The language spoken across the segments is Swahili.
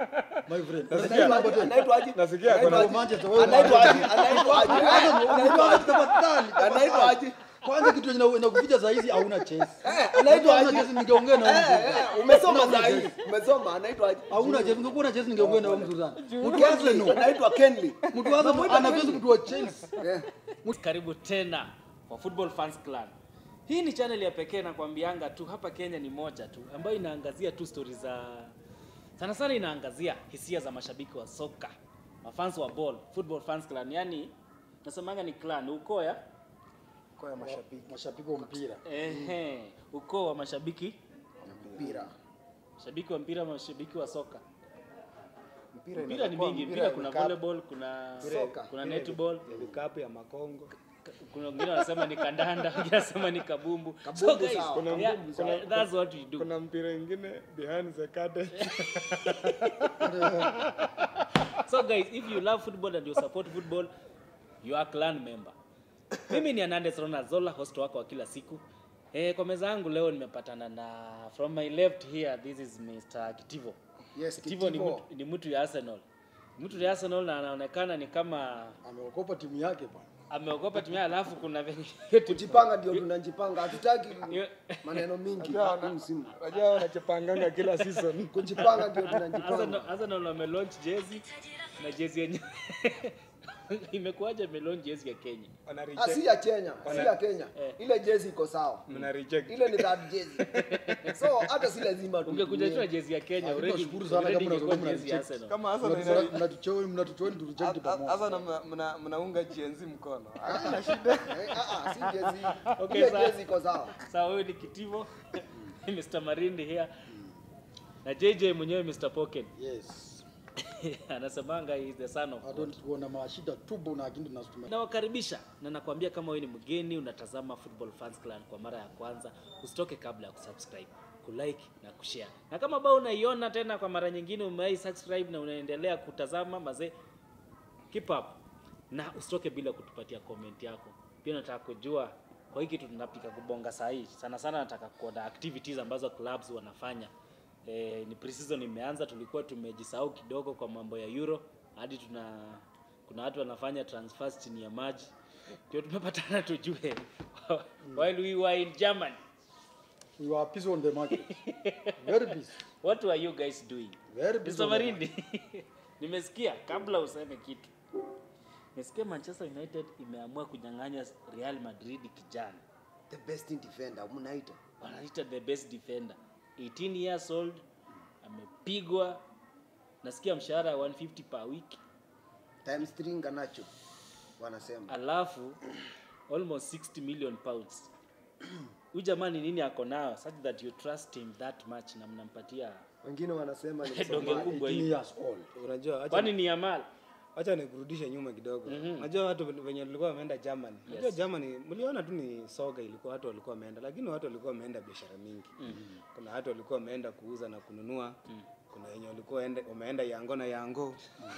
my friend. Anaitwa Number aje? 10. Anaitwa aje? Nasikia Anaitwa kuna- aje? Manchester, wewe Anaitwa aje? Anaitwa aje? Anaitwa aje? Tafadhali, Anaitwa aje? Kwanza kitu yenye inakuficha saa hizi hauna chance. Eh, anaitwa Hauna aje? chance ningeongea na Eh, wewe. eh, umesoma saa hii. Umesoma anaitwa aje? Hauna chance, ungekuwa na chance ningeongea na wewe mzuri sana. Mtu Kenley, Arsenal, anaitwa Kenley. mtu Arsenal anaweza mtu wa Chelsea. Eh, karibu tena kwa Football Fans Clan. Hii ni channel ya pekee nakwambianga tu hapa Kenya ni moja tu ambayo inaangazia tu stories za sana sana inaangazia hisia za mashabiki wa soka, mafans wa ball, Football Fans Clan. Yani nasemanga ni clan, ukoo ya Kwa ya mashabiki. Mashabiki wa mpira. ehe, ukoo wa mashabiki, mpira. mashabiki wa mpira, mashabiki wa soka. Mpira Mpira ni inaweza kuwa mingi, mpira mpira ya kuna vikapu, volleyball, kuna Soka. kuna mpira netball, ya vikapu ya makongo. kuna wengine wanasema ni kandanda, wengine wanasema ni kabumbu. So Kabumbu guys, sawa. Kuna- yeah, kuna- that's what we do. Kuna mpira ingine behind the curtain. So guys, if you love football and you support football, you are clan member. Mimi ni Anandes Rona Zola, host wako wa kila siku. Eh, kwa meza yangu leo nimepatana na from my left here this is Mr. Kitivo. Yes, Kitivo ni Kitivo. mtu, ni mtu ya Arsenal. Mtu ya Arsenal na anaonekana ni kama Ameokopa timu yake bwana. ameogopa timu yake, alafu kuna venye Kujipanga ndio tunajipanga. Hatutaki Yo- maneno mingi Unajua huu wana- msimu. Unajua wanachopanganga kila season. Kujipanga ndio Arsenal tunajipanga. Arsenal wamelaunch jezi na jezi yenyewe imekuwaje amelaunch jezi ya Kenya? Wana Ah, si reject. ya Kenya, si ya Kenya. Eh. Ile jezi iko sawa. Mna reject. Ile ni third jezi. So hata si lazima tu. Ungekuja tu na jezi ya Kenya Lakini already tunashukuru sana already kama ingekuwa unasema jezi ya mna Arsenal. Kama Arsenal ina Mnatu- Mnatuchoa, mnatuchoa tu reject pamoja. Arsenal mna- mna- mnaunga GNZ mkono. Eh, ah, ah, si jezi. Okay, Ile sawa. jezi iko sawa. Sawa, huyu ni Kitivo, Mr. Marindi here na JJ mwenyewe Mr. Pocket Yes. anasemanga he is the son of Hata God. tuona mashida tubo na kindu tunasema. Nawakaribisha na nakwambia kama wewe ni mgeni unatazama Football Fans Clan kwa mara ya kwanza, usitoke kabla ya kusubscribe, kulike na kushare. Na kama bado unaiona tena kwa mara nyingine umewahi subscribe na unaendelea kutazama mazee, keep up na usitoke bila kutupatia comment yako. Pia nataka kujua kwa hiki kitu tunapika kubonga saa hii, sana sana nataka kuona activities ambazo clubs wanafanya. E, ni pre-season imeanza, tulikuwa tumejisahau kidogo kwa mambo ya Euro hadi tuna kuna watu wanafanya transfers chini ya maji, ndio tumepatana tujue while we were in Germany We were busy on the market. Very busy. what were you guys doing? Very busy. Mr. on the Marindi, nimesikia kabla useme kitu, nimesikia Manchester United imeamua kunyang'anya Real Madrid kijana, The best defender mnaita. wanaita the best defender 18 years old, amepigwa, nasikia mshahara wa 150 per week, Times 3 nganacho wanasema. alafu almost 60 million pounds. Huyu jamani nini ako nayo such that you trust him that much na mnampatia Wengine wanasema ni donge Msomali. kubwa 18 hivi? years old. Unajua acha Kwani ni Yamal? acha nikurudishe nyuma kidogo. Unajua watu venye walikuwa wameenda Germany. Unajua Germany mliona tu ni soga ilikuwa watu walikuwa wameenda lakini watu walikuwa wameenda biashara mingi. Kuna watu walikuwa wameenda kuuza na kununua. Kuna wenye walikuwa ende- wameenda yango na yango.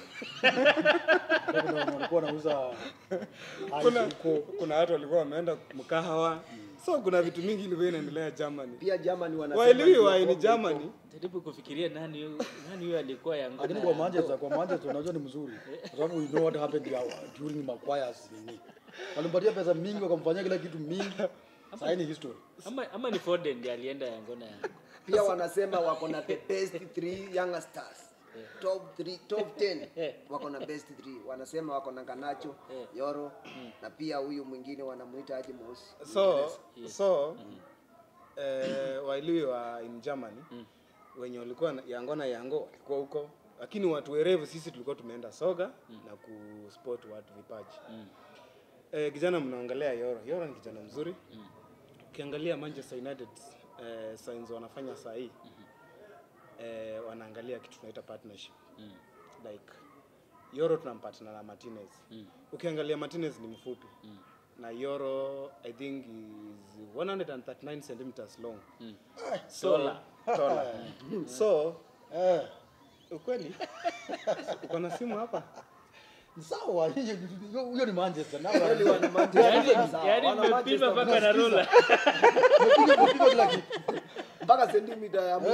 Kuna wenye walikuwa wanauza Kuna ice huko. kuna watu walikuwa wameenda mkahawa. So kuna vitu mingi ilikuwa inaendelea Germany. Pia Germany wanasema. Waelewi ndio wa ni kombe Germany. Jaribu kufikiria nani huyu- nani huyo alikuwa Lakini Yangona. kwa Manchester, kwa Manchester unajua ni mzuri. Kwa sababu we know what happened there during Maguire's nini. Walimpatia pesa mingi wakamfanyia kila kitu mingi. Sasa ni history. Ama, ama ni Foden ndiye alienda Yangona ya. Pia wanasema wako na the best 3 young stars. Top 3, top 10 wako na best 3. Wanasema wako na Ganacho, Yoro na pia huyu mwingine wanamuita aje Mosi. so so eh, wailiwi wa in Germany wenye walikuwa na- yango na yango walikuwa huko lakini watu werevu sisi tulikuwa tumeenda soga na kusport watu vipaji eh, kijana mnaongelea Yoro Yoro ni kijana mzuri ukiangalia Manchester United eh, signs wanafanya saa hii eh, wanaangalia kitu tunaita partnership like Yoro tunampatana na Martinez ukiangalia Martinez ni mfupi na Yoro I think is 139 centimeters long so Taller. taller. so Eh, ukweli uko na simu hapa ni sawa. hiyo- hiyo- Huyo ni Manchester. Na Kweli wana Manchester Yaani sawa, yaani wana mmepima Manchester mpaka na rula. Umepiga umepiga kila kitu. mpaka sentimita ya mwisho.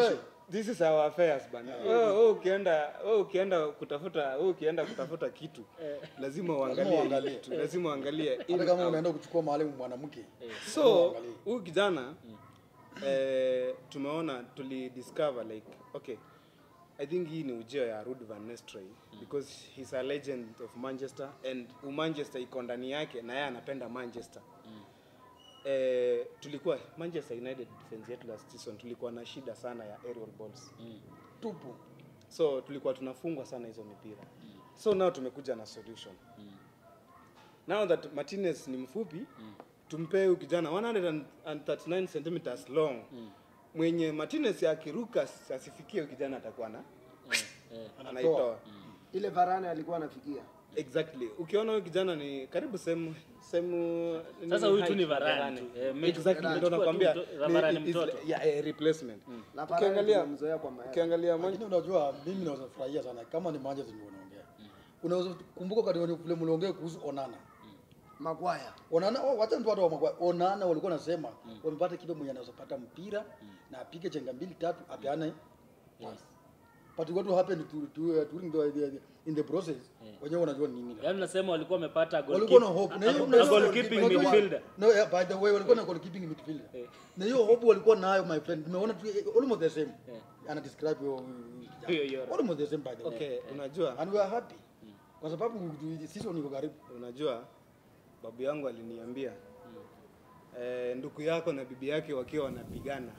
this is our affairs bana wewe wewe ukienda wewe ukienda kutafuta wewe ukienda kutafuta kitu lazima uangalie uangalie. kitu lazima uangalie in hata kama out. unaenda kuchukua mahali mwanamke so uangalie. huyu kijana eh, tumeona tulidiscover like okay i think hii ni ujio ya Ruud van Nistelrooy because he's a legend of manchester and u manchester iko ndani yake na yeye anapenda manchester eh, tulikuwa manchester united defense yetu last season tulikuwa na shida sana ya aerial balls tupu so tulikuwa tunafungwa sana hizo mipira so now tumekuja na solution now that martinez ni mfupi tumpee huyu kijana 139 centimeters long mwenye martinez akiruka asifikie huyu kijana atakuwa na anaitoa ile varane alikuwa anafikia exactly ukiona huyu kijana ni karibu sehemu sehemu Sasa nini huyu tu ni height, Varane tu. Eh, me- exactly Varane. ndio nakwambia Chukua tu mto- Varane ni- is- mtoto. yeah, eh, replacement na varane ukiangalia tumemzoea kwa mayai ukiangalia Man- lakini unajua mimi naweza furahia sana kama ni Manchester ndio unaongea unaweza kumbuka wakati wenye vile mliongea kuhusu Onana magwaya Onana oh, wacha mtu watu wa Maguire. Onana walikuwa nasema wamepata kipe mwenye anaweza pata mpira na apige chenga mbili tatu apeane pass but what happened to, to, uh, during the, the, in the process wenyewe wanajua ni nini Yaani nasema walikuwa wamepata walikuwa na goalkeep- hope a- na hiyo a- na a hiyo- goalkeeping unajua- midfielder. no yeah, by the way walikuwa na goalkeeping midfielder Eh. na hiyo hope walikuwa nayo my friend tumeona tu eh, almost the same Eh. ana describe hiyo Hiyo Euro. almost the same by the way okay unajua and we are happy kwa sababu tu- season iko karibu unajua babu yangu aliniambia eh, ndugu yako na bibi yake wakiwa wanapigana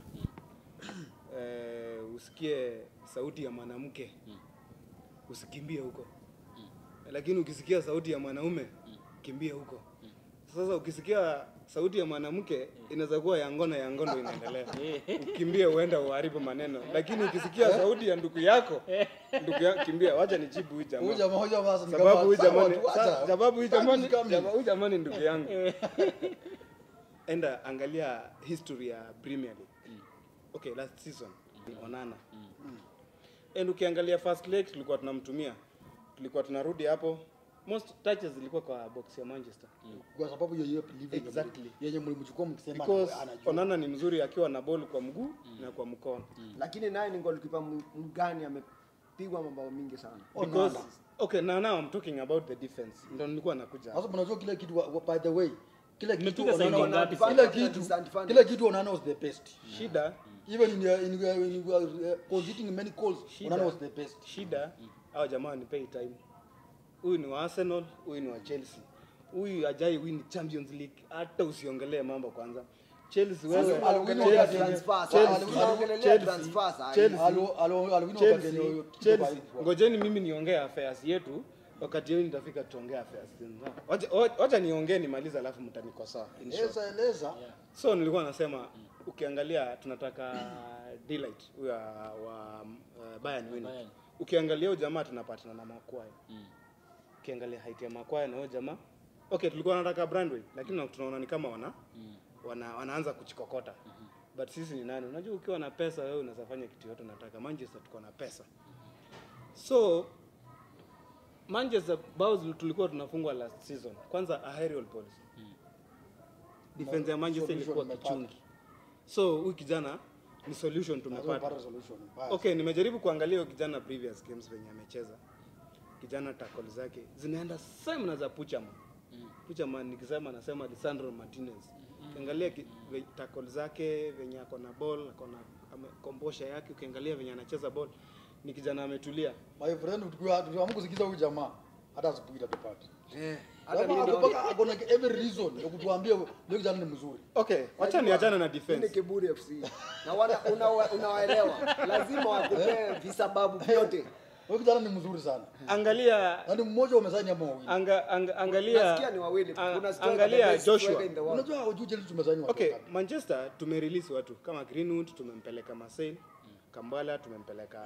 eh, usikie sauti ya mwanamke usikimbie huko lakini ukisikia sauti ya mwanaume kimbia huko sasa ukisikia sauti ya mwanamke inaweza kuwa ya ngono ya ngono inaendelea ukimbie uenda uharibu maneno lakini ukisikia sauti ya ndugu yako ndugu yako kimbia wacha nijibu huyu jamaa huyu jamaa huyu jamaa sasa ni sababu kama- huyu sawa, jamani tu, sa- acha. sababu huyu Time jamani is coming. jama- huyu jamani ndugu yangu enda angalia history ya Premier League okay last season Onana and ukiangalia first leg tulikuwa tunamtumia tulikuwa tunarudi hapo most touches zilikuwa kwa box ya Manchester kwa sababu hiyo hiyo believe yenye Exactly. mli- yenye mlimchukua mkisema because anajua Onana ni mzuri akiwa na ball kwa mguu na kwa mkono lakini naye ni goalkeeper m- mgani amepigwa mabao mingi sana because Onana. okay now, now I'm talking about the defense ndo nilikuwa nakuja sasa mnajua kile kitu wa- wa- by the way kile kitu Mmepiga Onana- saini ngapi kile sasa? kitu Disadvantage. kile kitu Onana was the best shida even in uh, in, uh, in uh, conceding many goals Shida. Onana was the best shida hao jamaa wanipei time huyu ni wa arsenal huyu ni wa chelsea huyu ajai win champions league hata usiongelee mambo kwanza chelsea wewe Sasa aliongelea Chelsea- transfers, Chelsea- aliongelea Chelsea- transfers, ai. Chelsea- alo alo alwino Chelsea, wakati Chelsea. ngojeni mimi niongee affairs yetu wakati yenu nitafika tuongee affairs zenu. Wacha- wacha- wacha niongee nimalize alafu mtanikosoa in short. eleza eleza so nilikuwa nasema ukiangalia tunataka delight huyo wa uh, Bayern Munich Bayern. ukiangalia huyo jamaa tunapatana na Makwai ukiangalia height ya Makwai na huyo jamaa okay tulikuwa tunataka Brandway lakini tunaona ni kama wana wana wanaanza kuchikokota but sisi ni nani unajua ukiwa na pesa wewe unaweza fanya kitu yote unataka Manchester tuko na pesa so Manchester bao tulikuwa tunafungwa last season kwanza aerial balls defense ya Manchester Solution ilikuwa tumepata. kichungi so huyu kijana ni solution Lazima tumepata upate solution Basi. okay nimejaribu kuangalia huyo kijana previous games venye amecheza kijana tackle zake zinaenda same na za Puchama Puchama nikisema nasema Lisandro Martinez ukiangalia ki- ve- tackle zake venye ako na ball ako na ame- kombosha yake ukiangalia venye anacheza ball ni kijana ametulia my friend tukiwa tukiamua kusikiza huyu jamaa hata asubuhi itatupata Eh, hata Jamaa mimi ako naona- mpaka ako na every reason ya kutuambia huyo kijana ni mzuri okay wacha niachane na Hii ni defense Kiburi FC na wana unawa- unawaelewa lazima wakupee visababu vyote huyo kijana ni mzuri sana angalia na ni mmoja umesaini ama wawili anga, anga, angalia Nasikia ni wawili. a- Kuna striker, the angalia best Joshua striker in the world. unajua hujui Chelsea tumesaini watu Okay, wangapi? Manchester tumerelease watu kama Greenwood tumempeleka Marseille, Kambala tumempeleka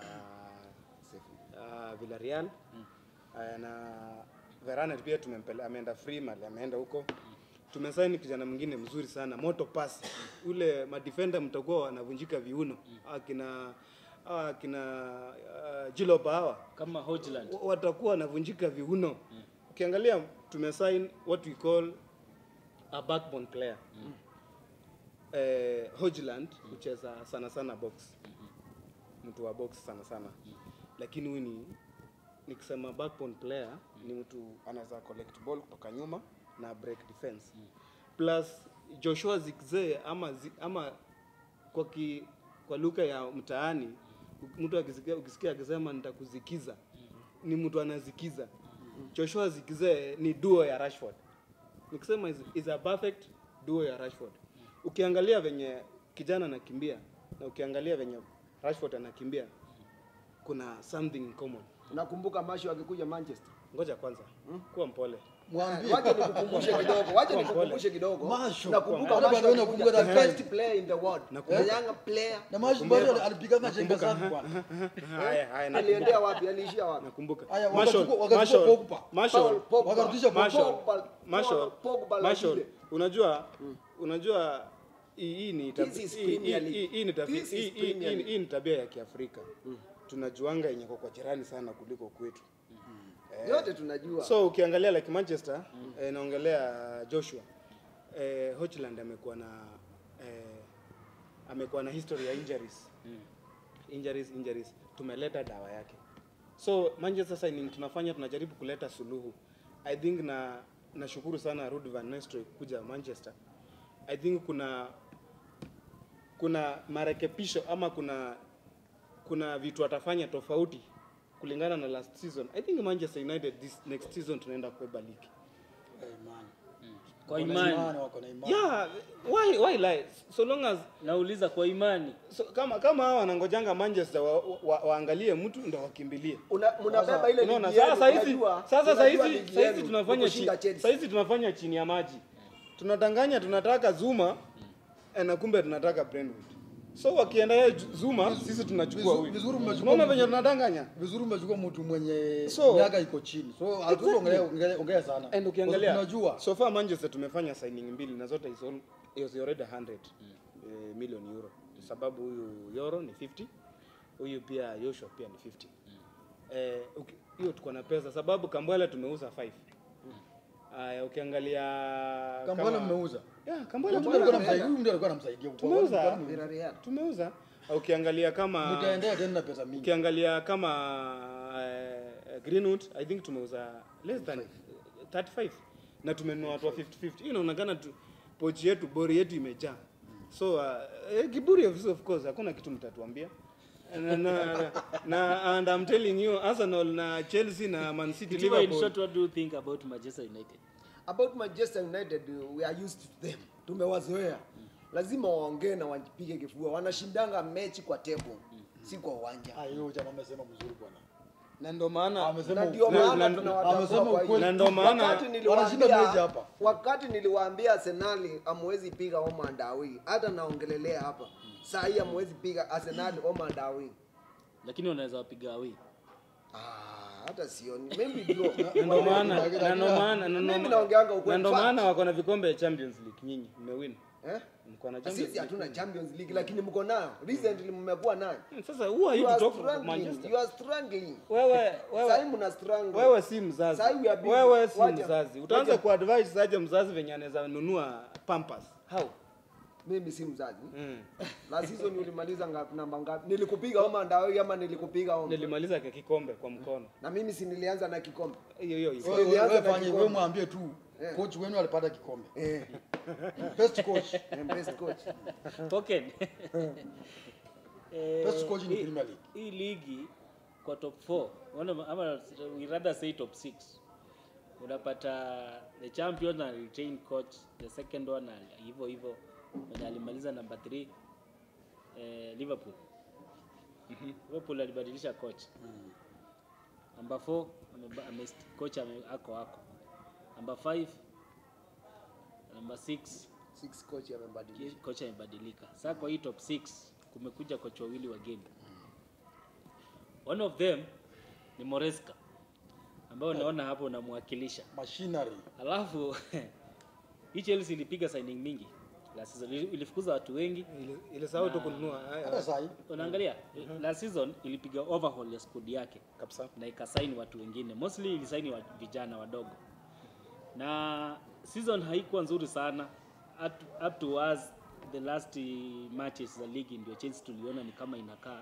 uh, Villarreal uh, na Varane pia tumempeleka ameenda free mali ameenda huko. Tumesaini kijana mwingine mzuri sana Moto Pass. Ule madefender mtakuwa wanavunjika viuno. Akina hawa akina uh, Jilopa hawa kama Hojland wa- watakuwa wanavunjika viuno. Ukiangalia tumesign what we call a backbone player eh, Hojland hucheza sana sana box mtu wa box sana sana lakini huyu ni nikisema backbone player ni mtu anaweza collect ball kutoka nyuma na break defense plus Joshua Zirkzee ama zi, ama kwa ki, kwa lugha ya mtaani mtu akisikia ukisikia akisema nitakuzikiza ni mtu anazikiza Joshua Zirkzee ni duo ya Rashford nikisema is, is a perfect duo ya Rashford ukiangalia venye kijana anakimbia na ukiangalia venye Rashford anakimbia kuna something in common nakumbuka masho akikuja manchester ngoja kwanza kuwa mpole Mwambie. wacha nikukumbushe kidogo wacha Kwa nikukumbushe kidogo Masho. nakumbuka Hata masho bado alikuja nakumbuka the that best time. player in the world the Nakumbuka. young player Na maji bado alipiganga chenga sana bwana. haya haya nakumbuka aliendea wapi aliishia wapi nakumbuka Haya, Marshall wakachukua- wakachukua Marshall Pogba. Marshall Paul Pogba. Wakarudisha Pogba. Marshall Pogba- Marshall Pogba la Marshall vile. unajua unajua hii hii ni tab- This is hii- Premier hii- League. hii- hii ni tabi- This is hii- hii- Premier hii- League. hii ni tabia ya Kiafrika tunajuanga yenye kwa jirani sana kuliko kwetu yote tunajua so ukiangalia like Manchester eh, naongelea Joshua eh, Hochland amekuwa na eh, amekuwa na history ya injuries injuries injuries tumeleta dawa yake so Manchester signing tunafanya tunajaribu kuleta suluhu I think na nashukuru sana Ruud van Nistelrooy kuja Manchester I think kuna kuna marekebisho ama kuna kuna vitu atafanya tofauti kulingana na last season. I think Manchester United this next season tunaenda kubeba ligi. Eh, imani. kwa Wako na imani wako na imani. Yeah, why why lie? So long as nauliza kwa imani so, kama kama hawa wanangojanga Manchester wa, wa, waangalie mtu ndo wakimbilie. Una- mnabeba ile Unaona ligi yenu, sasa hizi unajua- sasa unajua sasa hizi ligi sasa hizi yenu, tunafanya ni kushinda chi, Chelsea. sasa hizi tunafanya chini ya maji. Tunadanganya tunataka Zuma eh, na kumbe tunataka Brentwood. So wakienda yeye Zuma sisi tunachukua Vizuri- huyu. vizuri mmechukua Unaona mtu- venye tunadanganya? Vizuri umechukua mtu mwenye So- miaka iko chini. So hatuwezi ongelea ongelea- ongea sana. And ukiangalia Kwa sababu tunajua so far Manchester tumefanya signing mbili na zote is all, is already 100 eh, million euro sababu huyu euro ni 50 huyu pia Joshua pia ni 50 eh, uki- hiyo tuko na pesa sababu Kambwala tumeuza 5 Aya, ukiangalia Kambwala kama- mmeuza. Yeah, Kambwala Huyu mtu alikuwa tumeuza. anamsaidia, huyu mtu alikuwa anamsaidia. Kwa- Tumeuza. kwa- kwa- Villarreal. Tumeuza. Ukiangalia kama Mtaendea tena na pesa mingi. ukiangalia kama uh, Greenwood I think tumeuza less than 35 na tumenunua watu wa 50-50. Hii inaonekana tu pochi yetu bori yetu imejaa. So uh, eh, kiburi of, of course hakuna kitu mtatuambia. Na, na, na and I'm telling you Arsenal na Chelsea na Man City Kitiba, in Liverpool short what do you think about Manchester United about Manchester United uh, we are used to them tumewazoea lazima waongee na wajipige kifua wanashindanga mechi kwa table si kwa uwanja Ah, hiyo jamaa amesema mzuri bwana. na ndio maana Amesema na ndio ukweli. maana na- tunawatambua amesema kwa ukweli. hiyo. Na ndio maana wakati wanashinda mechi niliwaambia hapa. wakati niliwaambia Arsenal amwezi piga Oma Ndawi hata naongelelea hapa saa hii amwezi piga Arsenal Oma Ndawi lakini wanaweza wapiga away ah hata sioni maybe draw na ndio maana Lakini- na ndio maana na ndio Mimi maana- naongeanga na ukweli. ndio Fact. maana wako na vikombe ya Champions League nyinyi mmewin. eh Mko na Champions sisi hatuna League. Champions League lakini mko nayo recently mmekuwa nayo Sasa who are you you to are talk about struggling Manchester? you are struggling Wewe sasa wewe mna struggle wewe si mzazi. Sahi we are busy. Wewe si Wacha- mzazi. Utaanza wacha- kuadvise aje mzazi venye anaweza nunua Pampers? How? mimi si mzazi Mm. la season ulimaliza ngapi namba ngapi nilikupiga Oma Ndawi ama nilikupiga Oma Nilimaliza kwa kikombe kwa mkono. na mimi si nilianza na kikombe Hiyo hiyo hiyo. Wewe- wewe- Nilianza wewe na fanye- kikombe. wewe mwambie tu Eh. coach wenu alipata kikombe. eh Best coach. I'm best coach Token. Eh, Best coach in hii- Premier League. hii ligi kwa top 4 Wana- ama we rather say top 6 unapata the champion na retain coach the second one ali- hivyo hivyo mwenye alimaliza number 3 eh, liverpool liverpool alibadilisha coach number 4 ameba- ame, coach ame, ako ako number 5 number 6 six coach amebadilisha kocha amebadilika. Sasa kwa hii top 6 kumekuja kocha wawili wageni. One of them ni Moresca ambao naona hapo unamwakilisha. Machinery. Alafu hii Chelsea ilipiga signing mingi last season, Ili- ilifukuza watu wengi. Ile- Ile sawa tu kununua haya, Hata sahi. Unaangalia last season ilipiga overhaul ya squad yake kabisa. na ikasaini watu wengine mostly ilisaini wa vijana wadogo na season haikuwa nzuri sana up, up to us the last eh, matches za ligi ndio Chelsea tuliona ni kama inakaa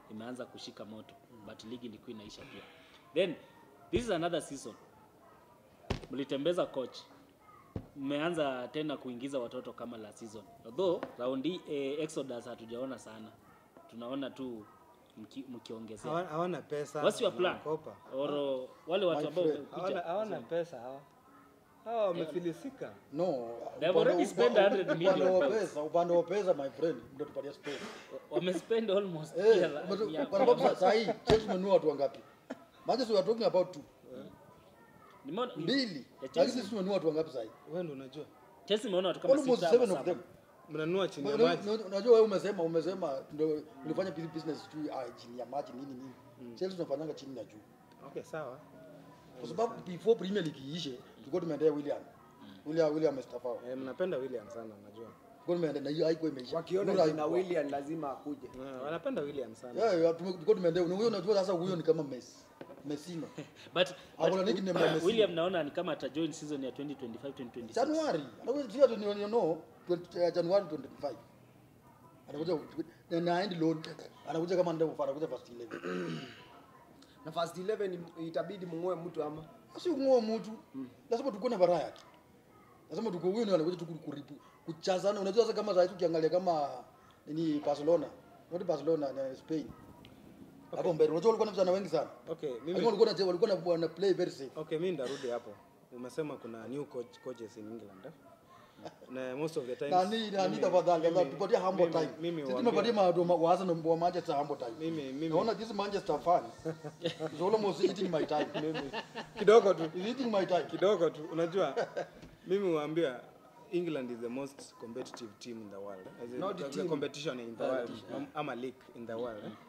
imeanza kushika moto but ligi ilikuwa inaisha pia then this is another season mlitembeza coach mmeanza tena kuingiza watoto kama la season although round hii eh, exodus hatujaona sana tunaona tu mki- mkiongezea Hawana- hawana pesa what's your plan wanakopa. or wale watu My ambao friend, hawana wamekuja hawana pesa hawa hawa wamefilisika no They have upande- already spent upa- 100 upande million wa pounds. pesa upande wa pesa my friend ndio tupatia space wamespend almost Eh, pia la- but ya- kwa sababu saa hii Chelsea tumenunua watu wangapi Manchester we are talking about two Nimeona- mbili Ya lakini Chelsea. sisi tumenunua watu wangapi sasa hii wewe ndio unajua Chelsea imeona watu kama almost sita seven ama of saba. them mnanunua chini ya Una- maji una- unajua wewe umesema umesema ndio ulifanya busi- business tu ah, chini ya maji nini nini Chelsea tunafanyanga chini na juu okay sawa kwa sababu before Premier League iishe tulikuwa tumeendea William William William Mustafa eh, mnapenda William sana najua tulikuwa tumeendea na hiyo haikuwa imeisha wakiona Nura jina haikuwa. William lazima akuje. Eh, wanapenda William sana Yeah, yeah, tume- tulikuwa tumeendea na huyo unajua sasa huyo ni kama Messi Messino but, Ako na but nickname ya Messi. William naona ni kama atajoin season ya 2025 2026 Januari anakuja sio tu you know 20, uh, Januari 25 anakuja na na end loan anakuja kama ndio anakuja first 11 Na first 11 itabidi mng'oe mtu ama si ngoa mtu lazima tukuwe na variety lazima tuko huyo ni anakuja tu kuripu kuchazana unajua sasa kama sasa ukiangalia kama nini Barcelona not Barcelona na Spain hapo mbele unajua walikuwa na vijana wengi sana okay lakini mimi walikuwa na walikuwa na wana play very safe okay mimi ndarudi hapo umesema kuna new coach, coaches in England eh? na most of the times nani nani mimi- tafadhali mimi- tupatie humble mimi- time mimi sisi huambia- tumepatia maadoma waanze na wa Manchester humble time mimi mimi naona this Manchester fan is almost eating my time mimi kidogo tu is eating my time kidogo tu unajua mimi huambia England is the most competitive team in the world as in, Not the the team. competition in the world am- ama league in the world eh?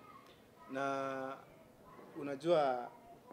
na unajua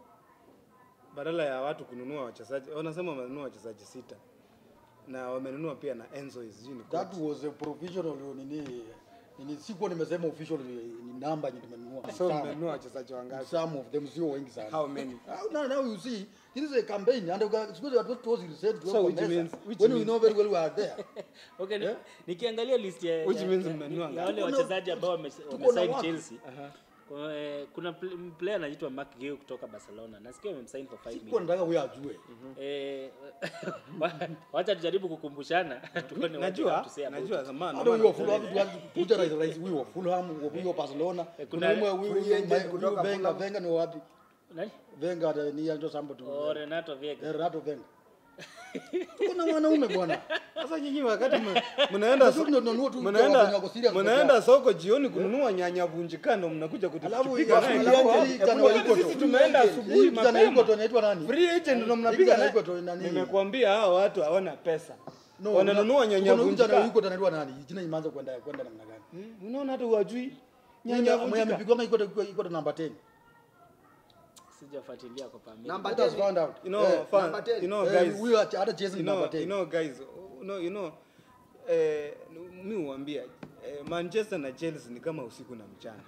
badala ya watu kununua wachezaji wanasema wamenunua wachezaji sita na wamenunua pia na Enzo sijui ni that coach. was a provisional nini nini sikuwa nimesema official ni namba yenye tumenunua so Some- mmenunua wachezaji wangapi some of them sio wengi sana how many Now- now, now you see this is a campaign and uka- siku hizi watu tozi reset So which means- which when we means- know very well we are there okay ni- Yeah. nikiangalia list ya, Which ya, means ya, mmenunua ya ngapi? wale Tuko na- wachezaji ambao wame- tuko na wamesign watu. Chelsea Kwa, eh, kuna pl- player anaitwa Mark Geo kutoka Barcelona nasikia wamemsign for 5 sikuwa million nataka huyo ajue eh wa- wacha tujaribu kukumbushana tuone what you najua have to say about najua it. zamani hata huyo wa Fulham tuanze kuja rais rais huyo wa Fulham huyo wa Barcelona kuna kuna huyo huyo free huyo agent huyo kutoka Wenger Fulham. Wenger ni wapi Nani? Wenger ata- ni ndio sambo tu Oh, Renato Vieira. Renato Wenger tuko na wanaume bwana sasa nyinyi wakati mna- mnaenda Sisi tunanunua tu wenye mnaenda wako serious mnaenda soko jioni kununua nyanya vunjikano mnakuja alafu kutupiga naye alafu kifua. hii kijana wa yuko Sisi tu tumeenda asubuhi hii kijana yuko tu mapema anaitwa nani free agent ndo Hii mnapiga kijana naye yuko tu nani nimekuambia hao watu hawana pesa No, wananunua kuna- nyanya kuna huyu kijana vunjika yuko tu anaitwa nani jina imeanza kwenda kwenda namna gani Hmm, unaona hata huwajui nyanya nyanya vunjika amepigwa iko tu- iko tu namba 10 sijafuatilia kwa pamili Namba let us 10 find out you know Eh, fan, number 10. you know eh, guys huyo hata hata chezi you namba know, you 10 know guys you know, you know eh, mi huambia eh, manchester na chelsea ni kama usiku na mchana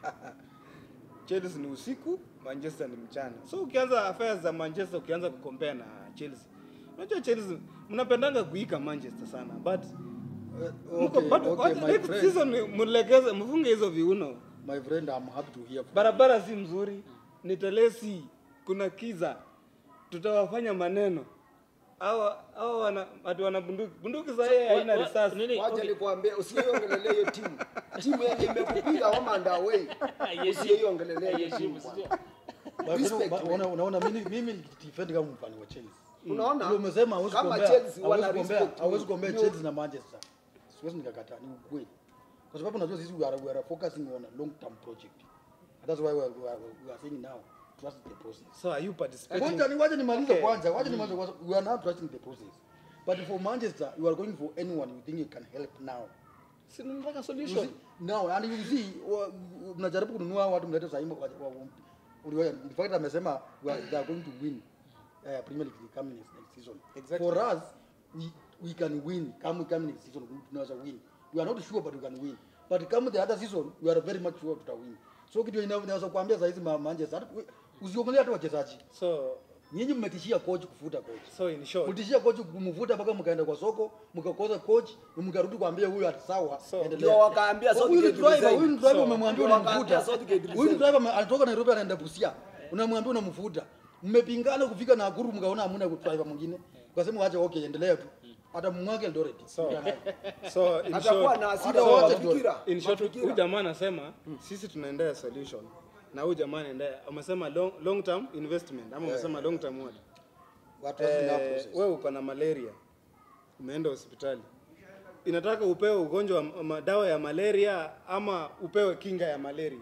chelsea ni usiku manchester ni mchana so ukianza affairs za manchester ukianza kukompea na chelsea unajua chelsea mnapendanga kuika manchester sana but Eh, mko okay, bado okay, wacha my next friend, season mlegeze mfunge hizo viuno my friend I'm happy to hear from barabara si mzuri ni telesi kuna kiza tutawafanya maneno hawa hawa wana watu wana bunduki bunduki sasa yeye haina Wa- wa- risasi nini? wacha Okay. nikuambie usiiongelelea hiyo timu timu yenye imekupiga home and away usiiongelelea hiyo timu Haiheshimu, bwana. But you know, Respect, but man. unaona unaona mimi mimi nikidefend kama mfani wa Chelsea unaona Ndio umesema hauwezi kama kuombea Chelsea hauwezi wana kuombea respect hauwezi kuombea Ndio- Chelsea na Manchester siwezi nikakataa ni ukweli kwa sababu unajua sisi we are, we are focusing on a long term project that's why we are, we are, we are saying now trust the process so are you participating Wacha ni wacha nimalize Okay. kwanza, wacha nimalize kwanza. We are not trusting the process. But for Manchester, you are going for anyone you think you can help now. si tunataka You solution see, now and you see wa- mnajaribu kununua watu mlete sasa hivi uliwa in fact amesema we are- they are going to win uh, Premier League coming next, next season. Exactly. For us we, we can win come coming next season we tunaweza win. We are not sure but we can win. But come the other season we are very much sure tuta win. So kitu ina- inaweza kuambia sasa hizi ma- Manchester hata- usiongelee hata wachezaji. so nyinyi mmetishia coach kufuta coach so in short mtishia coach kumvuta mpaka mkaenda kwa soko mkakosa coach na mkarudi kuambia huyu ati sawa So, endelea. ndio wakaambia Huyu ni Southgate driver resign. huyu ni driver So, umemwambia ndio wakaambia unamvuta Southgate huyu ni resign. driver ame- anatoka Nairobi anaenda Busia unamwambia unamvuta mmepingana kufika Nakuru mkaona hamna driver mwingine ukasema wacha okay endelea tu hata mwake Eldoret So, so in atakuwa short, na hasira hata wa wote mafikira in short mafikira. huyu jamaa anasema sisi tunaendea solution na huyu jamaa anaendea umesema long, long term investment ama umesema long term what watu wasina eh, process wewe uko na malaria umeenda hospitali inataka upewe ugonjwa wa ma- dawa ya malaria ama upewe kinga ya malaria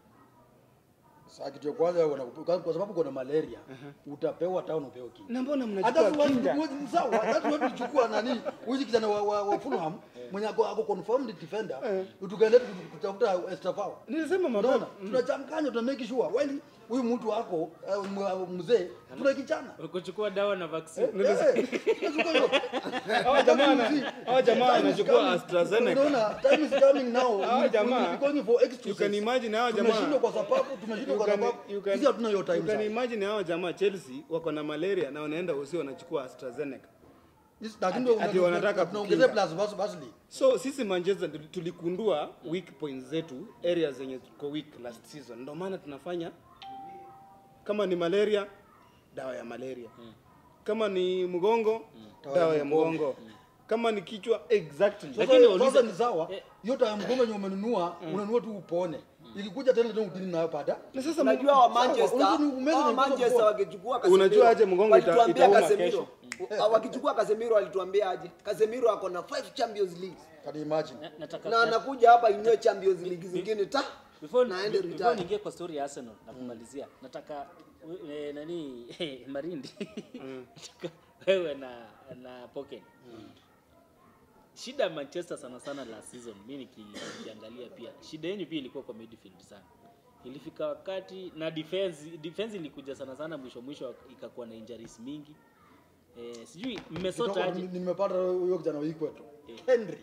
Sasa kitu ya kwanza wanakupa- kwa sababu kuna malaria utapewa town upewe kinga. na mbona Hata mnachukua watu kinga watu- sawa, hata watu tulichukua nani huyu kijana wa, wa, wa Fulham mwenye ako, ako confirmed defender tukaenda tu- kutafuta Estafao. nilisema Unaona? mapema Tunachanganya tuna make sure while huyu mtu wako uh, m- mzee tunakichana. kuchukua dawa na vaccine Eh, eh, tunachukua yote. hawa jamaa na- hawa jamaa Time is wanachukua coming. AstraZeneca Unaona, time is coming now. Hawa We- jamaa, we will be going for you excuses. can imagine hawa jamaa Tumeshindwa kwa sababu tumeshindwa You kwa can- sababu you can- sisi hatuna hiyo time you can sasa. imagine hao jamaa Chelsea wako na malaria na wanaenda usi wanachukua AstraZeneca. Yes, lakini Ati- una- ati wanataka tunaongezea kukinga. plus bas basli. So sisi Manchester tuli- tulikundua weak points zetu, areas zenye tuko weak last season. Ndio maana tunafanya kama ni malaria, dawa ya malaria. Kama ni mgongo, dawa ya mgongo. Kama ni kichwa exactly. Sasa Lakini sasa waulize- ni sawa. Hiyo time mgongo yenye umenunua, unanunua tu upone. Ikikuja tena tena utini nayo pada. Na sasa unajua wa Manchester unajua ni umeza wa na mkono Manchester mkono. wakichukua Casemiro Unajua aje mgongo ita- walituambia itauma Casemiro Ah, wakichukua Casemiro walituambia aje Casemiro ako na 5 Champions League Can you imagine? Na- nataka na anakuja hapa inywe Champions League zingine ta before na aende before retire niingie kwa story ya Arsenal na kumalizia nataka we- eh, nani Marindi nataka wewe na na Poken shida ya Manchester sana sana last season mimi niki- nikiangalia pia shida yenu pia ilikuwa kwa midfield sana ilifika wakati na defense defense ilikuja sana sana mwisho mwisho ikakuwa na injuries mingi eh, sijui mmesota Kutoka- aje ni- Nimepata huyo kijana wa Ikweto. Henry.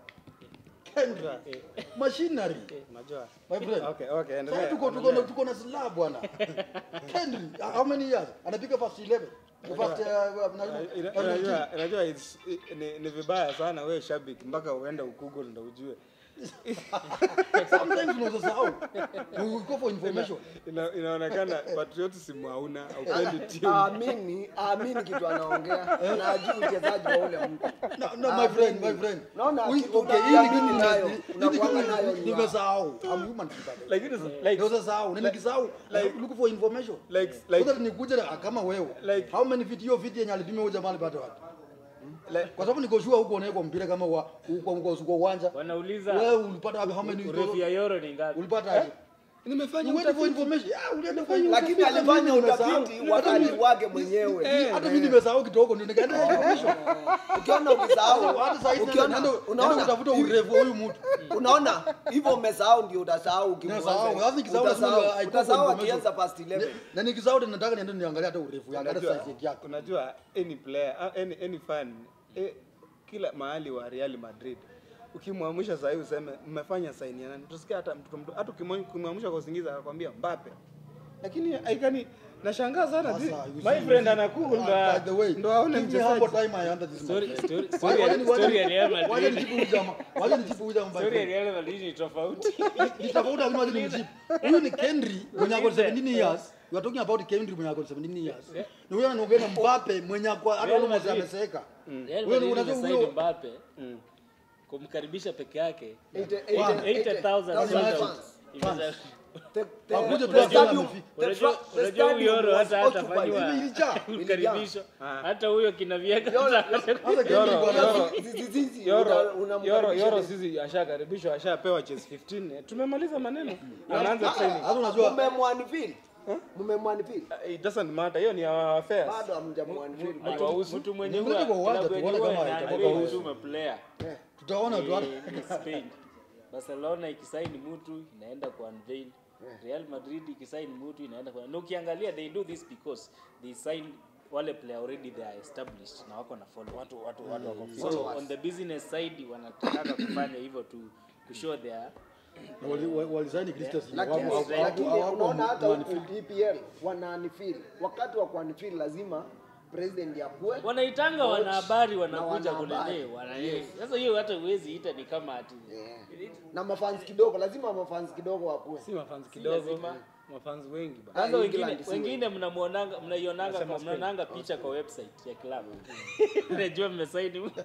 Henry. Machinery. unajua. My friend. Okay, okay, Sasa endelea. tuko tuko na tuko na slab bwana. Henry, how many years? Anapiga first 11. First uh, na- Ina- na- Unajua, unajua it's- i- ni, ni vibaya sana wewe shabiki mpaka uende ukugul ndo ujue. Sometimes unaweza sahau. We go for information. Ina, inaonekana patriotism hauna, haupendi timu. aamini aamini kitu anaongea na ajui uchezaji wa ule mtu No, no, my friend, my friend. Naona We- kitu okay, hii ni unaamini kitu nayo, hii ni unakuanga kitu nayo ni nimesahau. I'm human by the way. Lakini sa- like Ndio sahau, na nikisahau look for information. like Like, like nikuje na- kama wewe. Like- How many feet hiyo feet yenye alipima huyo jamaa alipata wapi? like Kwa sababu niko sure huko unaweka mpira kama wa uko uko uko uwanja. wanauliza Wewe ulipata wapi how many urefu ya euro ni ngapi ulipata aje? nimefanya You went for utafiti. information. Ah, ulienda for information. lakini Hata alifanya mimi nimesahau. utafiti wakati wake mwenyewe Hata mimi nimesahau kidogo ndio nikaenda information. ukiona ukisahau Hata sasa hivi ukiona naenda naenda unaona kutafuta urefu wa huyu mtu. unaona hivyo umesahau ndio utasahau ukimwanza. Nasahau. Sasa nikisahau Utasahau. lazima I go for utasahau information. akianza past 11 Na nikisahau tena nataka niende niangalie hata urefu yake hata Unajua, size yake. unajua any player ah, any, any fan eh, kila mahali wa Real Madrid ukimwamsha sasa hivi useme mmefanya saini ya nani utasikia hata mtoto mdogo hata ukimwa- ukimwamsha kwa usingizi akakwambia Mbappe lakini haikani nashangaa sana Sasa, zi- you my see, friend you see. anakuwa Ah, by the way, ndo aone give me humble mchezaji time I answer this, my story friend. story Wacha- story wacha- ya- story ya Real wacha Madrid nijibu huyu jamaa. Wacha nijibu huyu jamaa, my story ya friend. Real Madrid ni tofauti Ni tofauti lakini wacha nimjibu. Huyu ni Kendry mwenye ako 17 years. We are talking about Kendry mwenye ako 17 years. Na huyu anaongea na Mbappe mwenye ako hata Real almost Madrid. ameseeka. Real Wewe Madrid unajua imesign huyo- Mbappe kumkaribisha peke yake 80,000 80,000 Imagine. fans. Imeza- The- the- Hakuje the tu hapa stadium- amefika. the Unajua- fra- the unajua huyu stadium Euro was hata occupied. hatafanyiwa Ilijaa. ukaribisho Ah. hata huyo kinavieka Hata Kendry Yoro, bwana. Yoro. Zizizizi, Yoro, una- Yoro, unamkaribisha Yoro vipi? sisi ashakaribishwa ashapewa chess 15 tumemaliza maneno anaanza training Sasa unajua Mmemwanifeel? Mmemwanifeel? it doesn't matter hiyo ni our affairs bado hamjamwanifeel. haiwahusu mtu mwenye Mlete huwa kwa uwanja klabu yenye tuone huwa kama ina- itakuwa ina- husu. mtu player tutaona tu hata- ni Spain. Barcelona ikisaini mtu inaenda ku unveil. Real Madrid ikisaini mtu inaenda kwa na ukiangalia they do this because they sign wale player already they are established na wako na follow watu watu watu wako so on the business side wanataka kufanya hivyo to to show their Na wali- wa- walisaini Christus lakini hawapo- hawapo- lakini hawapo unaona hata manifest. huku EPL wanaanifili wakati wa kuanifili lazima president akuwe wanaitanga Coach wanahabari na wanakuja wanahabari. kulele wana sasa hiyo hata huwezi ita ni kama ati Yeah. na mafans kidogo lazima mafans kidogo wakuwe si mafans kidogo lazima. mafans wengi ba kwanza Ah, wengine England si wengine mnamuonanga mnaionanga Nasema kwa Spain. mnaonanga picha kwa website ya club najua mmesaini mtu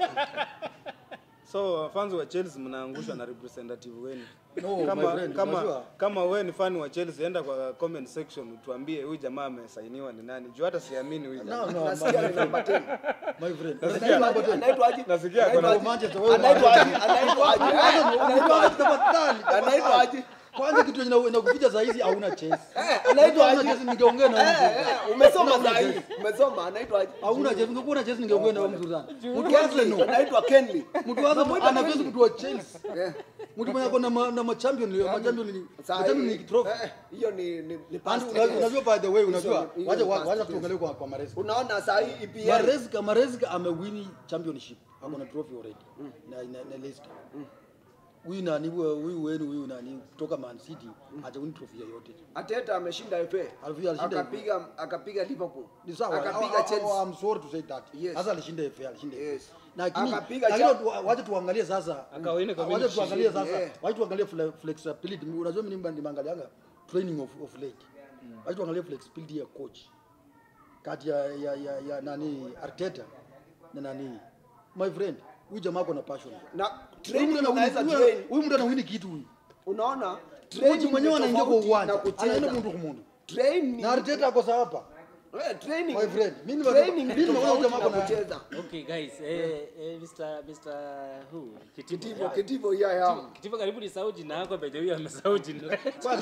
so fans wa Chelsea mnaangushwa na representative wenu No, my kama friend, kama unajua- kama wewe ni fan wa Chelsea enda kwa comment section tuambie huyu jamaa amesainiwa ni nani juu hata siamini huyu jamaa No, no, nasikia ni namba 10 my friend. Nasikia- Number 10. anaitwa aje Nasikia Anaitwa kuna- aje? Manchester, wewe anaitwa aje Manchester. anaitwa aje Eh, Anaitwa aje tafadhali, anaitwa tafadhali. aje Kwanza kitu yenye inakuficha saa hizi hauna chesi. Eh, anaitwa Hauna aje chesi ningeongea na wewe. Eh, eh, umesoma Hauna saa hii chesi. umesoma anaitwa aje Hauna chesi, ungekuwa na chesi ningeongea na wewe mzuri sana. Mtu wa Kenley Arsenal, anaitwa Kenley mtu wa Arsenal ana chesi mtu wa Chelsea. Eh, Mtu mwenye ako na ma- na ma champion ma champion League- saa ma champion hii League trophy. eh, hiyo ni ni ni And past una- tense. unajua by the way unajua Hizo ni- wacha hiyo ni wacha past tuangalie kwa kwa Maresca. unaona saa hii EPL Maresca Maresca amewini championship. Ako na trophy already. Na na, na Leicester. Huyu nani huyu wenu huyu nani kutoka Man City hajawini trophy yoyote. Ateta ameshinda FA Alishinda FA. akapiga akapiga Liverpool Ni sawa. akapiga I- I- Chelsea I'm sorry to say that. Yes. Sasa alishinda FA, alishinda FA. Yes. Lakini Akapiga lakini cha- tu- wacha tuangalie sasa. Akawini kwa Wacha minute tuangalie ishirini, sasa. yeah. Wacha tuangalie fle- flexibility. Unajua mimi nimba- nimeangalianga training of of late. Wacha tuangalie flexibility ya coach. Kati ya ya ya, ya nani Arteta na nani my friend. Huyu jamaa ako na passion. na Huyu training mtu ana- unaweza huyu- train Huyu mtu anawini kitu huyu. unaona Coach training mwenyewe ni anaingia kwa tofauti uwanja. na kucheza. Anaenda mundu kwa mundu. Train Na Arteta ako sawa hapa. Eh, training My friend, mimi nimesema- training mimi ni nimeona tofauti jamaa na kuna- kucheza okay guys eh, eh, Mr Mr who kitivo Kitivo kitivo ya ya Kitivo karibu ni sauti jina yako beje huyu amesahau jina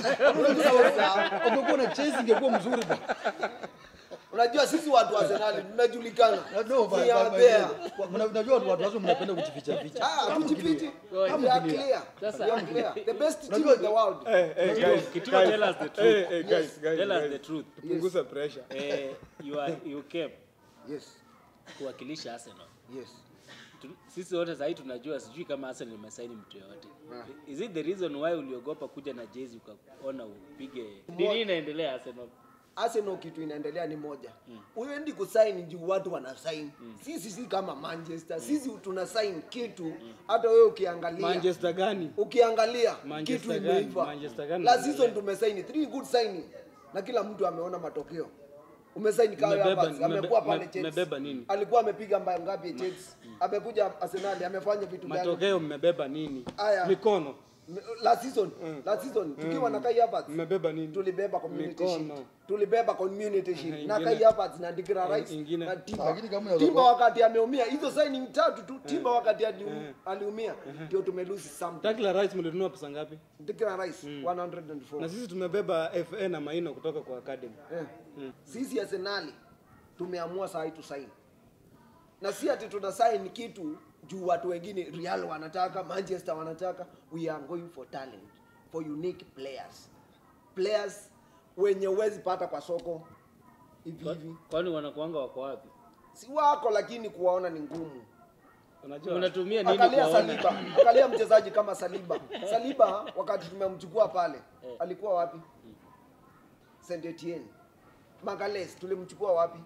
Ungekuwa na Chelsea ingekuwa mzuri bwana. unajua sisi watu wa Arsenal tunajulikana No, but- We are but- there. but- mna- unajua watu watu wazo mnapenda kujificha ficha. ah tujipiti we Kama are clear. clear Sasa- we are clear the best team Unajua- in the world Eh, eh, Kitivo, guys, Kitivo guys. tell us the truth Eh, eh, guys, guys, tell us guys. the truth Tupunguze pressure. eh, you are you came yes kuwakilisha Arsenal yes Tu- sisi wote sahii tunajua sijui kama Arsenal imesaini mtu yoyote Ah. is it the reason why uliogopa kuja na jezi ukaona upige nini inaendelea Arsenal Arsenal kitu inaendelea ni moja uendi kusaini juu watu wana sign sisi si kama Manchester sisi tuna sign kitu hata wewe ukiangalia Manchester gani? ukiangalia Manchester kitu gani? imeiva Manchester gani? la season tumesaini three good signing na kila mtu ameona matokeo umesaini Kai Mmebeba- Havertz mmebe- amekuwa pale mme- Chelsea mmebeba nini? alikuwa amepiga mbaya ngapi Chelsea amekuja Arsenal amefanya vitu gani Matokeo mmebeba nini? Aya. Mikono. M- last season last season tukiwa na Kai Havertz Mmebeba nini? tulibeba community Mikono. shield tulibeba community shield na Ingine- Kai Havertz na Declan Rice ingine- na Timber Lakini kama unaweza Timber kuwa- wakati ameumia hizo signing tatu tu Timber wakati ali- aliumia ndio tumelusi something Takla Rice mlinunua pesa ngapi? Declan Rice 104 Na sisi tumebeba FA na Maino kutoka kwa academy. Eh. Sisi Arsenali tumeamua saa hii tusaini, na si ati tuna sign kitu juu watu wengine Real wanataka, Manchester wanataka. We are going for talent, for unique players, players wenye huwezi pata kwa soko hivi hivi, kwani wanakuanga wako wapi si wako, lakini kuwaona ni ngumu. Unajua? unatumia nini Angalia kuwaona Saliba, angalia mchezaji kama Saliba. Saliba wakati tumemchukua pale alikuwa wapi? Saint Etienne. Magales tulimchukua wapi?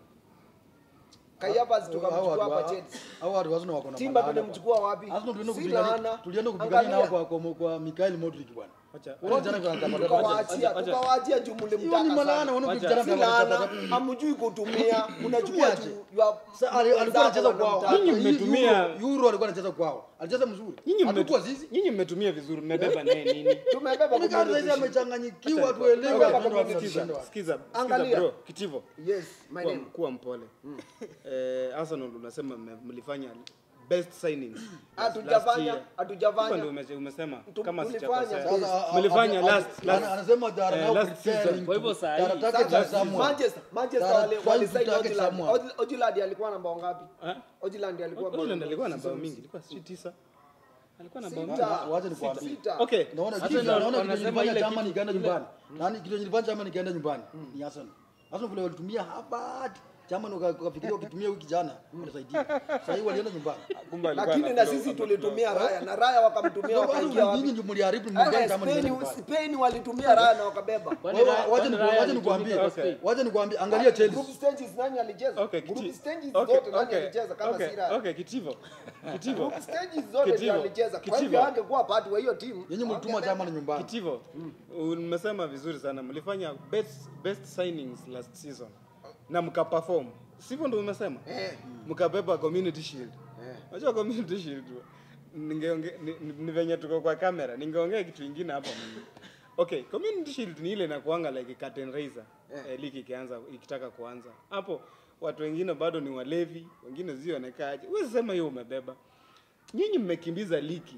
Kai Havertz Hao tukamchukua watu- hapa Chelsea. hao watu Arsenal wako na Timba malaana tulimchukua wapi? bwana. Arsenal tulienda Si kupigania laana. tulienda kupigania nao Angalia. kwa kwa kwa Mikael Modric bwana. Wacha- Wale vijana kwa kwa Tukawaachia, Wacha- tukawaachia juu Hiyo ni mlimtaka malaana sana. wana Wacha- vijana Si kwa laana, kwa hamjui kutumia, unachukua Tumiaje? tu your- Sasa ali- alikuwa anacheza wenzako kwao. wanamtaka. Nyinyi mmetumia- Euro- Euro alikuwa anacheza kwao. Alicheza mzuri. Nyinyi Hatukuwa mmetu- sisi. nyinyi mmetumia vizuri, mmebeba naye nini? Tumebeba Ni kama community sasa shield. amechanganyikiwa tuelewe Tumebeba tunaenda wapi community tunaenda Sikiza, wapi. sikiza, sikiza Angalia. bro, Kitivo. Yes, my kuwa, name. kuwa mpole eh, Arsenal unasema mme- mlifanya best signings last- Hatujafanya- last year. hatujafanya. Hivyo ndio ume- umesema Tu- kama tulifanya sijakosea. best. Sasa, a- Mlifanya a- last- a- last- anasema they are eh, now last preparing season. Kwa hivyo to- saa they are hii- targeting Sasa, someone. Manchester, Manchester They are wale- trying walisign to target Ojland. someone. Oj- Ojland alikuwa na bao ngapi? Eh? Ojland alikuwa bao Oakland ngapi? alikuwa na bao mingi, ilikuwa sijui tisa. Alikuwa na bao mingi. Sita. Wa- wacha nikwambie. Sita. Okay. Naona Sasa kitu ndio naona kitu wanasema nilifanya ile chama kitu- nikaenda ile- nyumbani. Nani kitu nilifanya chama nikaenda nyumbani ni Arsenal. Arsenal vile walitumia Harvard chama ukafikiria ukitumia wiki jana utasaidia. Sasa hivi walienda nyumbani. Kumbe alikuwa lakini na ana- sisi tulitumia raya na raya wakamtumia wakaingia wapi Nyinyi ndio mliharibu Eh, nyumbani chama Spain- nyumbani. Spain walitumia raya na wakabeba Kwani Wewe, Raya- Wacha kwani ni- Raya wacha alitumika nikwambie, kwa Spain? wacha nikwambie, angalia Chelsea. group stages nani alicheza Okay, group Kiti- stages okay, zote nani okay, alicheza kama okay, si raya okay, Kitivo. Kitivo. group stages zote ndio Kitivo, alicheza kwa Kitivo. hivyo angekuwa part wa hiyo timu Nyinyi mlituma chama nyumbani. Kitivo. Umesema vizuri sana. Mlifanya best best signings last season. Na mkaperform. Sivyo ndio umesema? Eh. Mkabeba community shield. Eh. Unajua community shield. Ningeonge ni, ni, ni venye tuko kwa kamera. Ningeongea kitu kingine hapa mimi. Okay, community shield ni ile inakuanga like curtain raiser. Eh, ligi ikianza ikitaka kuanza. Hapo watu wengine bado ni walevi, wengine zionekaaje. Wewe sema hiyo umebeba. Nyinyi mmekimbiza ligi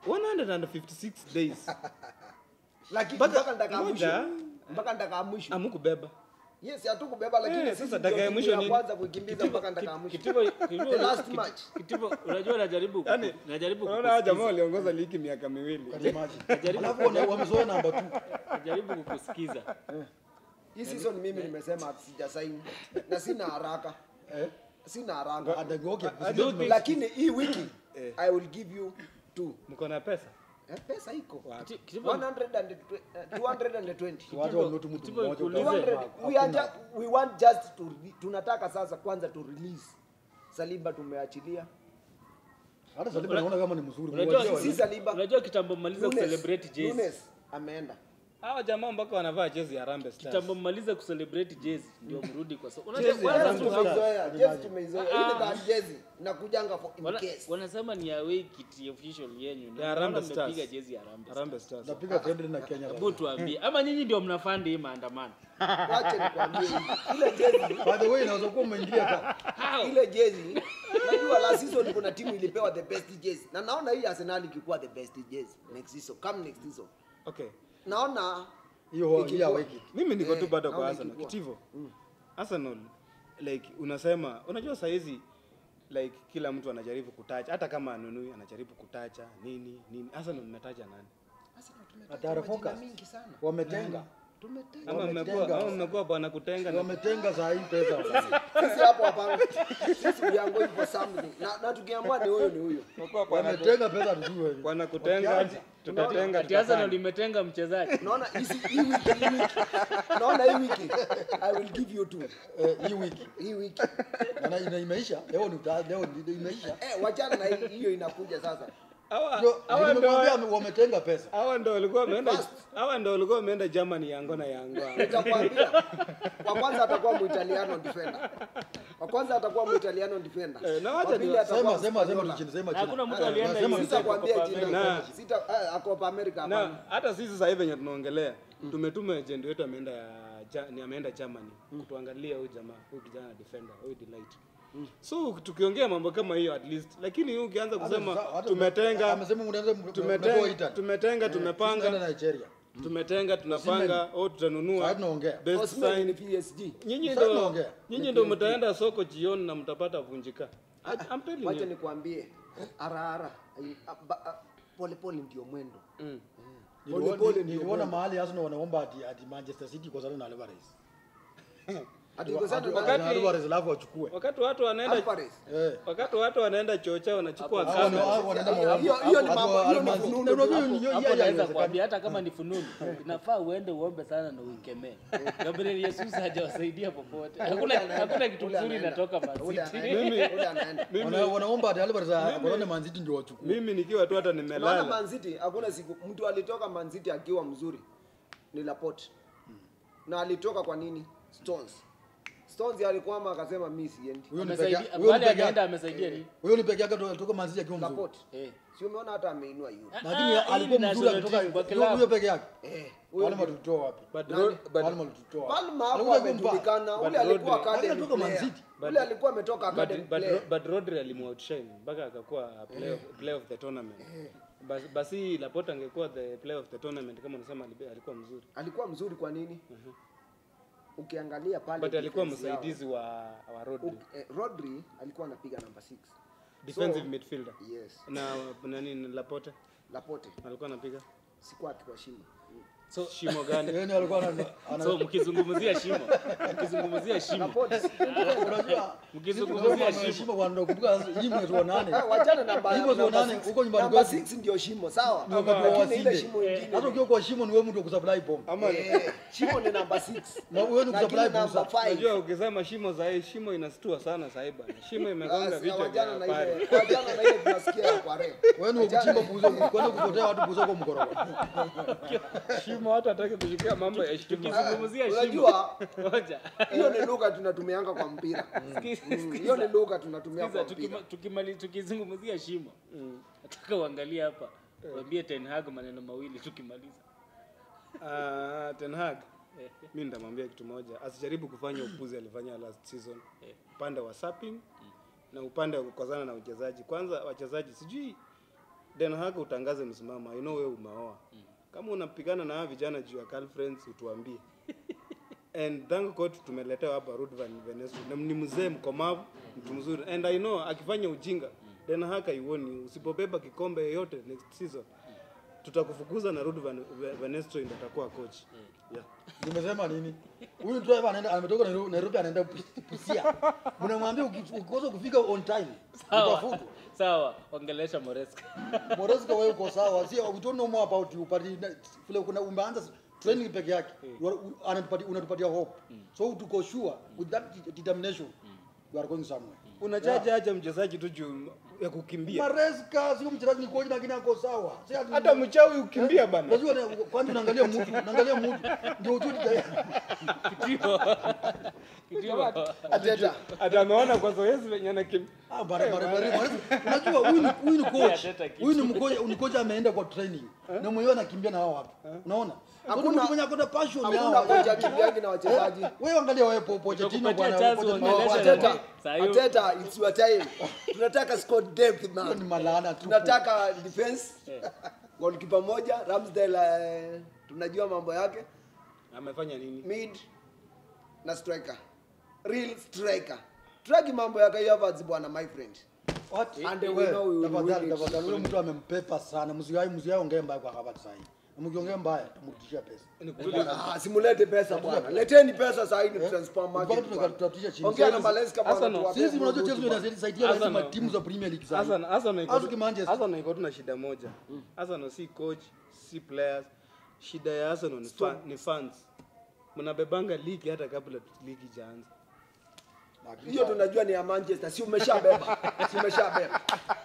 156 days. lakini Mpaka- mpaka ndaka moja. mwisho mpaka ndaka mwisho Amukubeba. yes hatukubeba lakini Eh, sisi sasa ndio dakika ya timu mwisho ya ni- kwanza kuikimbiza mpaka ndaka ya mwisho Kitivo, Kitivo, The last Kiti- match. Kitivo, unajua najaribu Yaani, najaribu unaona hawa jamaa kukusikiza. waliongoza ligi miaka miwili. Alafu wana- wamezoea namba 2. Najaribu kukusikiza. hii season mimi nimesema sijasaini na sina haraka Eh? sina haraka Adagoke. lakini hii wiki Eh. i will give you two Mko na pesa? Eh, pesa iko Kiti- Kitivo, 100 and tw- eh, 220 Watu wameutu mtu Kitivo, mmoja. nikuulize. ukaanza 200 we are just, we want just to re- tunataka sasa kwanza to release Saliba tumeachilia Hata Saliba naona kama ni mzuri. Unajua Mwachie si wali- Saliba unajua kitambo mmaliza Nunes- kucelebrate jezi. Nunes ameenda Hawa jamaa mpaka wanavaa jezi ya Harambee Stars. Kitambo mmaliza kucelebrate jezi ndio mrudi kwa sababu Jezi unajua ya wana- Harambee Stars. tumeizoea jezi tumeizoea Ah. ile that jezi nakujanga for in wana- case wanasema ni away kit official yenyu. Ndio Ya Harambee maana mmepiga Stars. jezi ya Harambee. Harambee Stars. Napiga friendly na Kenya. Hebu tuambie ama nyinyi ndio mnafandi hii maandamano? wache nikwambie hivi. ile jezi By the way, inaweza kuwa umeingilia ka. How? ile jezi najua last season kuna timu ilipewa the best jezi na naona hii Arsenal ikikuwa the best jezi next season come next season Okay. naona Hiyo hiyo ikikuwa- aweki. Mimi niko tu Eh, bado kwa naona Arsenal. ikikuwa. Kitivo. Arsenal like unasema unajua saa hizi like kila mtu anajaribu kutacha hata kama anunui anajaribu kutacha nini nini. Arsenal mmetaja nani? Arsenal tumetaja Atara majina focus. mingi sana Wametenga. tumetaja Ama mmekuwa Wametenga. ama mmekuwa bwana kutenga na Wametenga saa hii pesa. sisi hapo hapana sisi we are going for something na, na tukiamua ni huyo ni huyo mmekuwa bwana ku- Wametenga pesa tujue. bwana kutenga tutatenga Ati Arsenal tutafanya. limetenga mchezaji. naona hii si- hii wiki hii wiki naona hii wiki i will give you two Eh, hii wiki. hii wiki Na ina imeisha. Leo ni uta- leo ni imeisha. eh wachana na hii- hiyo inakuja sasa Hawa Ndio, hawa nimekuambia ndo wametenga pesa. hawa ndo walikuwa wameenda Fast. hawa ndo walikuwa wameenda Germany yango na yango. nitakwambia wa kwanza atakuwa muitaliano defender wa kwanza atakuwa muitaliano defender Eh, na wacha wa pili ni- atakuwa Sema sema sema Mspanyola. chini sema Na chini. hakuna mtu Ah, alienda nasema hiyo sita- sitakwambia Copa jina America. sita eh, Copa America na hapana hata sisi sasa hivi venye tunaongelea tumetuma agent wetu ameenda ja, ni ameenda Germany kutuangalia huyu jamaa huyu kijana defender huyu delight so tukiongea mambo kama hiyo at least lakini huyu ukianza kusema Hata- hata- tumetenga amesema mnaanza mmetoa tumetenga Italy. tumetenga Eh, tunaenda tumepanga Nigeria. tumetenga tunapanga au Sasa tutanunua tunaongea. best Osimhen sign ni PSG nyinyi Sasa ndo tunaongea. nyinyi ndo mtaenda soko jioni na mtapata vunjika I'm telling wacha you nikwambie harahara polepole ndio mwendo Mm. Niliona- Pole pole ndio Niliona mwendo. mahali Arsenal wanaomba ati ati Manchester City kwa sababu na Alvarez. Ati uko sana Ati- na- ati Alvarez alafu wachukue. wakati watu wanaenda Alvarez. Eh. wakati watu wanaenda chocha wanachukua Hao ni- kamera hao wanaenda Hiyo- maombi. hiyo- hiyo ni Hapo mambo- hiyo ni Almanzi- fununu Na unajua tu. hiyo- hiyo hapo naweza haiwezekani. kuambia hata kama ni fununu inafaa uende uombe sana na uikemee gabriel yesus hajawasaidia popote hakuna Ule anaenda, hakuna kitu ule mzuri anaenda. inatoka Ule maziti anaenda, ule anaenda. Wana- Wanaomba ati Alvarez aone Man City ndio wachukue. mimi nikiwa tu hata Unaona nimelala Man City hakuna siku mtu alitoka Man City akiwa mzuri ni Laporte. Na alitoka kwa nini? Stones. Stones alikwama akasema mimi siendi. Huyo ni peke yake. amesaidia Huyo ni wale peke ajaenda yake. amesaidia nini Huyo ni peke yake to- toka Man City akiwa mzuri. Laporte. eh Si umeona hata ameinua yule. Lakini Ah, hii alikuwa ni mzuri national akitoka team kwa huyo klabu. huyo peke yake. Eh, huyo Palma ndio. tulitoa wapi? but, Nani? ro, but, Palma tulitoa. Palma hapo Alikuwa kumpa. amejulikana. But Ule alikuwa Rodri- academy Alitoka Man player. City. Ule alikuwa ametoka academy but, but, player. but Rodri alimuoutshine mpaka akakuwa player of, player of the tournament basi, basi Laporte angekuwa the player of the tournament kama unasema alibe- alikuwa mzuri Alikuwa mzuri kwa nini? Ukiangalia pale but alikuwa defense yao. msaidizi wa, wa Rodri Uk- eh, Rodri alikuwa anapiga namba 6. defensive So- midfielder Yes. na nani Laporte Laporte alikuwa anapiga sikuwa akiwashinda. so shimo gani Yaani alikuwa ana- ana- so mkizungumzia shimo mkizungumzia shimo unajua mkizungumzia shimo shimo kwa ndo kumbuka sasa hii mwezi wa nane Ah, wachana namba Hivyo namba nane, six. huko nyumbani Namba kwetu. six ndio shimo sawa Ni wakati wa lakini ile wasinde. shimo ingine hata ukiwa kwa shimo ni wewe mtu wa kusupply bomb ama Eh, shimo ni namba 6 Na wewe ni kusupply namba booster. 5 unajua ukisema shimo sahi shimo inastua sana sahi bana shimo imegonga vichwa vya wajana na habari ile wajana na ile tunasikia ya kwa rep wewe ni wa kuchimba buzo kwenda kupotea watu buzo kwa mkorogo shimo hata hataki kushikia mambo ya shimo tukizungumzia shimo unajua ngoja hiyo ni lugha tunatumianga kwa mpira Mm, hiyo ni lugha tunatumia Sikiza, kwa mpira tukima- tukimali- tukizungumzia shimo nataka uangalie hapa uambie Ten Hag maneno mawili tukimaliza Ah, Ten Hag mi nitamwambia kitu moja asijaribu kufanya upuzi alifanya last season upande wa sapping na upande wa kukozana na uchezaji kwanza wachezaji sijui Den Hag utangaze msimamo I know wewe umeoa kama unapigana na hawa vijana juu ya girlfriends utuambie and thank God tumeletewa hapa Ruud van Venestre na ni mzee mkomavu mtu mzuri and I know akifanya ujinga Den Hag haioni usipobeba kikombe yoyote next season tutakufukuza na Ruud van Venestre ndio atakuwa coach yeah. nimesema nini huyu driver anaenda ametoka Nairobi Nairobi anaenda Pus- Busia mnamwambia uki- ukikosa kufika on time sawa utafutwa sawa ongelesha Moreska Moreska wewe uko sawa si we don't know more about you but ina- vile kuna umeanza training peke yake You are- u- anatupatia unatupatia hope so tuko sure with that de- determination you are going somewhere unachaja aje mchezaji tu juu ya kukimbia Maresca sio mchezaji ni coach lakini ako sawa si ati- hata mchawi ukimbia bana Unajua ni- kwanza unaangalia mtu unaangalia mtu ndio ujue kitio kitio ateta hata ameona kwa zoezi venye anakimbia Ah, bara- bara- bara- bara- unajua huyu ni huyu ni coach Ateta kitu. huyu ni mkoja ni coach ameenda kwa training na mwenyewe anakimbia na hao watu unaona Hakuna- hakuna mwenye akona passion ya hakuna hao kocha kimbiagi na wachezaji wewe angalia wewe po Pochettino Tutakupatia bwana chance Pochettino uongeleshe bwana, na- Ateta, Saa hiyo- Ateta, it's your time. Tunataka squad depth hiyo man. ni malana tu Tunataka defense. Goalkeeper moja, Ramsdale eh, tunajua mambo yake. amefanya nini Mid na striker. Real striker. Tragi mambo ya Kai Havertz bwana my friend. What? And we Wewe, know we will tafadhali win it. tafadhali huyo mtu amempepa sana msiai msiai ongee mbaya kwa Havertz sasa hivi mkiongea mbaya tamrudishia pesa Ni kweli. Ah, simulete pesa bwana. Leteni pesa sasa hivi transfer Mpaka market. tuta- bwana. tutatisha chini. Ongea na Sisi- Maresca bwana. Arsenal, tuwape sisi unajua burudani Chelsea bwana. inasaidia Arsenal. lazima timu za Premier League sasa Arsenal- Arsenal iko- Hasa Manchester. Arsenal iko tu na shida moja Arsenal si coach si players shida ya Arsenal ni, fa, ni fans mnabebanga ligi hata kabla ligi ijaanza hiyo tunajua ni ya Manchester, si umeshabeba, si umeshabeba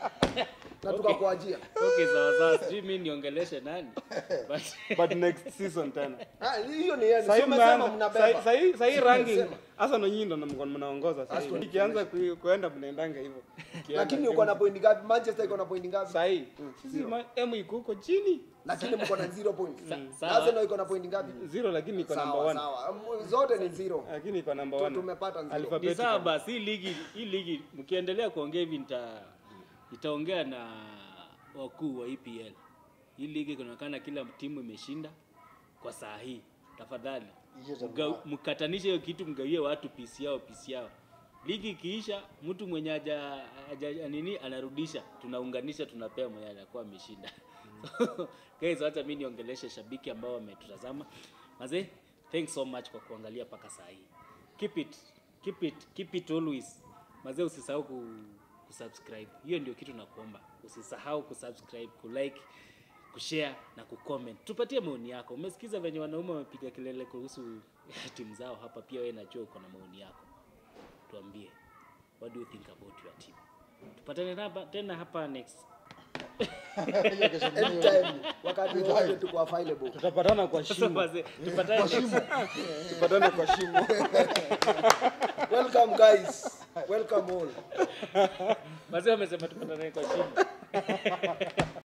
na tukakuajia. okay sawa sawa sijui mimi niongeleshe nani but but next season tena Ah, hiyo ni yenu, si Sahi umesema mnaanza- mnabeba. sahi- sahi- sahi ranking Umesema. Arsenal nyinyi ndo mko- mnaongoza sasa hivi. ikianza ku- kuenda mnaendanga hivyo Ikienda Lakini timu- uko na point ngapi? Manchester iko na point ngapi? sahi sisi ma- M iko huko chini Lakini mko na zero points. sawa. Arsenal iko na point ngapi? zero lakini iko number Sawa one sawa, M- zote ni zero. lakini iko number Tu- one tumepata zero. ni Alphabetical. sawa basi hii ligi hii ligi mkiendelea kuongea hivi nita nitaongea na wakuu wa EPL hii ligi kunaonekana kila timu imeshinda kwa saa hii tafadhali Hiyo za mga- mbaya. mkatanishe hiyo kitu mgawie watu pisi yao pisi yao ligi ikiisha mtu mwenye haja haja- nini anarudisha tunaunganisha tunapea mwenye anakuwa ameshinda guys wacha mimi niongeleshe shabiki ambao wametutazama mazee thanks so much kwa kuangalia mpaka saa hii keep it keep it keep it always mazee usisahau ku, kusubscribe hiyo ndio kitu nakuomba usisahau kusubscribe kulike kushare na kucomment tupatie maoni yako umesikiza venye wanaume wamepiga kelele kuhusu timu zao hapa pia wewe najua uko na maoni yako tuambie what do you think about your team tupatane hapa tena hapa next Hiyo kesho mwenyewe. Anytime, wakati wote tuko available. tutapatana kwa sasa shimo wazee tupatane next tupatane kwa shimo Welcome guys. Welcome all. wazee wamesema tupatane kwa shimo